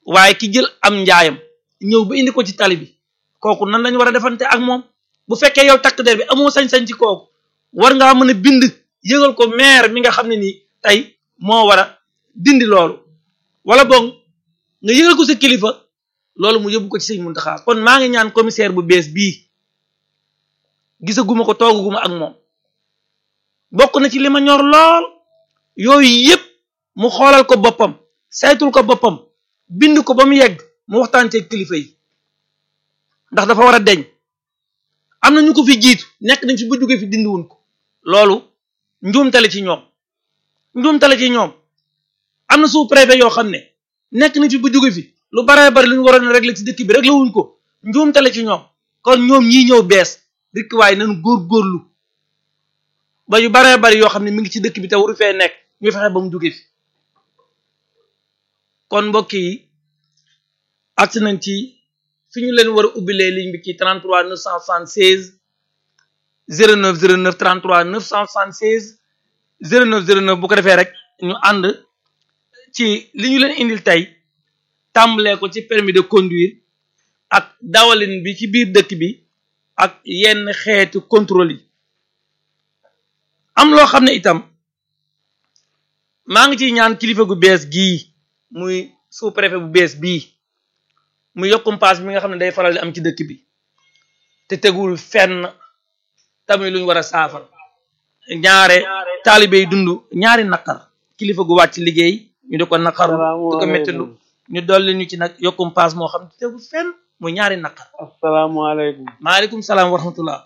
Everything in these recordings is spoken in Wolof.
waaye ki jël am njaayam ñëw ba indi ko ci tali bi kooku nan lañu war a defante ak moom bu fekkee yow takk der bi amoo sañ-sañ ci kooku war ngaa mën a bind yëgal ko maire mi nga xam ne nii tey moo war a dindi loolu wala boog nga yëgal ko sa kilifa loolu mu yóbbu ko ci sëñ Muntaxa kon maa ngi ñaan commissaire bu bees bii gisaguma ko toogaguma ak moom bokk na ci li ma ñor lool yooyu yëpp mu xoolal ko boppam saytul ko boppam bind ko ba mu yegg mu waxtaan ci kilifa yi ndax dafa war a deñ am na ñu ko fi jiitu nekk nañ fi bu jógee fi dindiwun ko loolu njuumtale ci ñoom njuumtale ci ñoom am na sous préfet yoo xam ne nekk nañ fi bu jóge fi lu baree bari lu ñu waroon a régler ci dëkk bi régler wuñ ko njuumtale ci ñoom kon ñoom ñii ñëw bees rikk waaye nañu góor-góorlu ba yu baree bari yoo xam ne mi ngi ci dëkk bi te waru fee nekk ñu fexe ba mu jóge fi kon mbokk yi agsi nañ ci fi ñu leen war a ubbilee ligne bi ci 33 976 09 09 33 976 09 09 bu ko defee rek ñu ànd ci li ñu leen indil tey tàmbalee ko ci permis de conduire ak dawalin bi ci biir dëkk bi ak yenn xeetu contrôle yi am loo xam ne itam maa ngi ciy ñaan kilifa gu bees gii muy sous préfet bu bees bii mu yokkum paas bi nga xam ne day faral di am ci dëkk bi te tegul fenn tamit lu ñu war a saafara ñaare taalibe yi dund ñaari naqar kilifa gu wàcc liggéey ñu di ko naqaru di ko méttalu ñu dolli ñu ci nag yokkum paas moo xam ne tegul fenn muy ñaari naqar asalaamaaleykum maaleykum salaam wa rahmatullah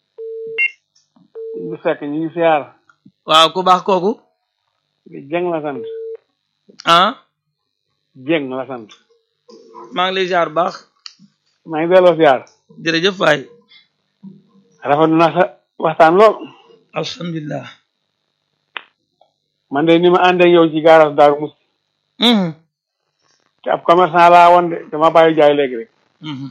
bu fekk ñu ngi siyaar waaw ku baax kooku jeng la sant ah jeng la sant maa ngi lay ziar baax maa ngi delloo siyaar jërëjëf waay rafetlu na sa waxtaan lool alhamdulilah man de ni ma ànd ak yow ci gaaras daaru mus mhm te ab commerçant laa woon de dama bàyyi jaay léegi rek mhm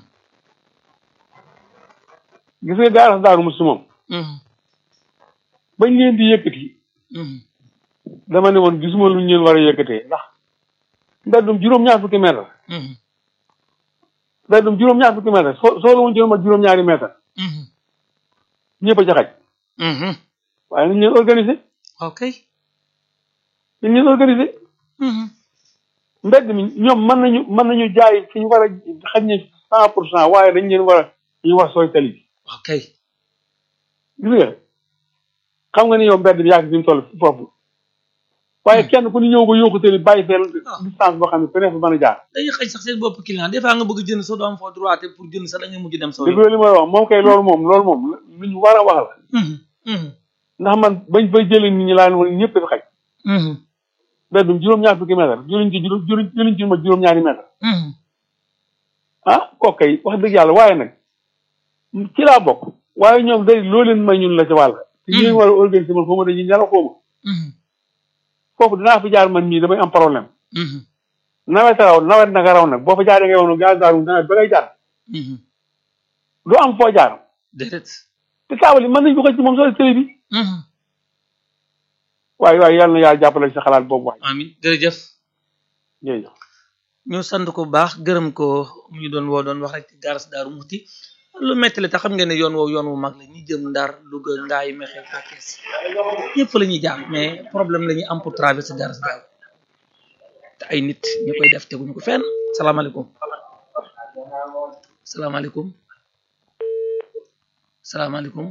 gis nga gaaras daaru mus moom mhm bañ leen di yëkkati mhm dama ne woon gisuma lu ñu leen war a yëkkatee ndax mbeddum juróom-ñaar fukki mètre mhm mbeddum juróom-ñaar fukki mètre soo soo la woon juróom ak juróom-ñaari mètre mhm ñëpp a ca xaj mhm waaye nañ leen organiser ok nañ leen organiser mhm mbedd mi ñoom mën nañu mën nañu jaay fi ñu war a xaj ne cent pour cent waaye dañ leen war a ñu wax sooy tali bi ok gis nga xam nga ni yow mbedd bi yàgg fi mu toll foofu waaye kenn ku ni ñëw ba yóoku tali bàyyi fee distance boo xam ne feneen fa mën a jaar dañuy xëy sax seen bopp client des fois nga bëgg jënd sa doom foo droit te pour jënd sax da ngay mujj dem sa dégg nga li ma la wax moom kay loolu moom loolu moom lu ñu war a wax la mhm mhm ndax man bañ fay jëlee nit ñi laa ne woon ñëpp dafa xaj mhm mbeddum juróom-ñaar fukki mètre jëluñ ci juróom jëluñ ci ma juróom-ñaari mètre mhm ah kooku kay wax dëgg yàlla waaye nag ci laa bokk waaye ñoom day loo leen may ñun la ci wàll te ñu leen war a organiser man xaw ma dañuy ñara xaw ma mhm foofu dinaa fi jaar man mii damay am problème mhm nawet raw nawet naka raw nag boo fa jaaree nga woon gaz daaru nawet ba ngay jaar mhm doo am foo jaar déedéet te taabal yi mën nañ ko xëcc moom soo télé bi mhm waaye waaye yàlla na yàlla jàppale sa xalaat boobu waay amin jërëjëf jërëjëf ñu sant ko bu baax gërëm ko mu ñu doon woo doon wax rek ci garas daaru muti lu metti la te xam ngeen ne yoon woowu yoon wu mag la ñi jëm ndar Louga ngaay mexe fekkees ñëpp la ñuy jaar mais problème la ñuy am pour traverser garas daaru te ay nit ñu koy def teguñu ko fenn salaamaaleykum salaamaaleykum salaamaaleykum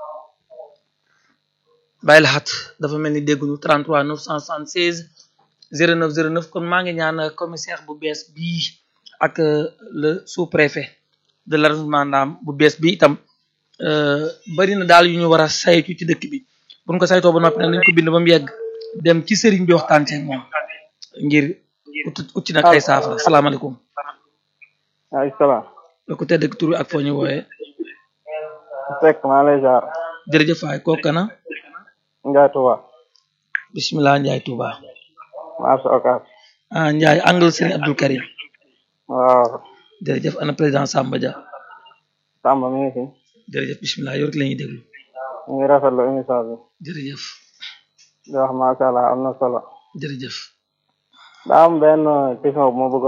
bàyyi la xat dafa mel ni dégguñu 33 976 09 09 kon maa ngi ñaan commissaire bu bees bii ak le sous-préfet de l'arrondissement Ndam bu bees bi itam bari na daal yu ñu war a saytu ci dëkk bi bu ñu ko saytoo ba noppi nag nañ ko bind ba mu yegg dem ci sëriñ bi waxtaan ci moom ngir ut ut ci nag ay saafara salaamaaleykum. ay salaam la ko tedd ak tur bi ak foo ñu wooyee. fekk maa lay jaar jërëjëf waay kooku kana Ndiaye Touba bisimilah Ndiaye Touba. maa sa okaas ah Ndiaye angle Serigne Abdou Karim waaw jërëjëf ana président Samba Dia Samba mi ngi fi jërëjëf bisimilah yow rek la ñuy déglu ñu ngi rafetlu émission bi jërëjëf di wax macha allah am na solo jërëjëf. daa am benn question bu ma bëgg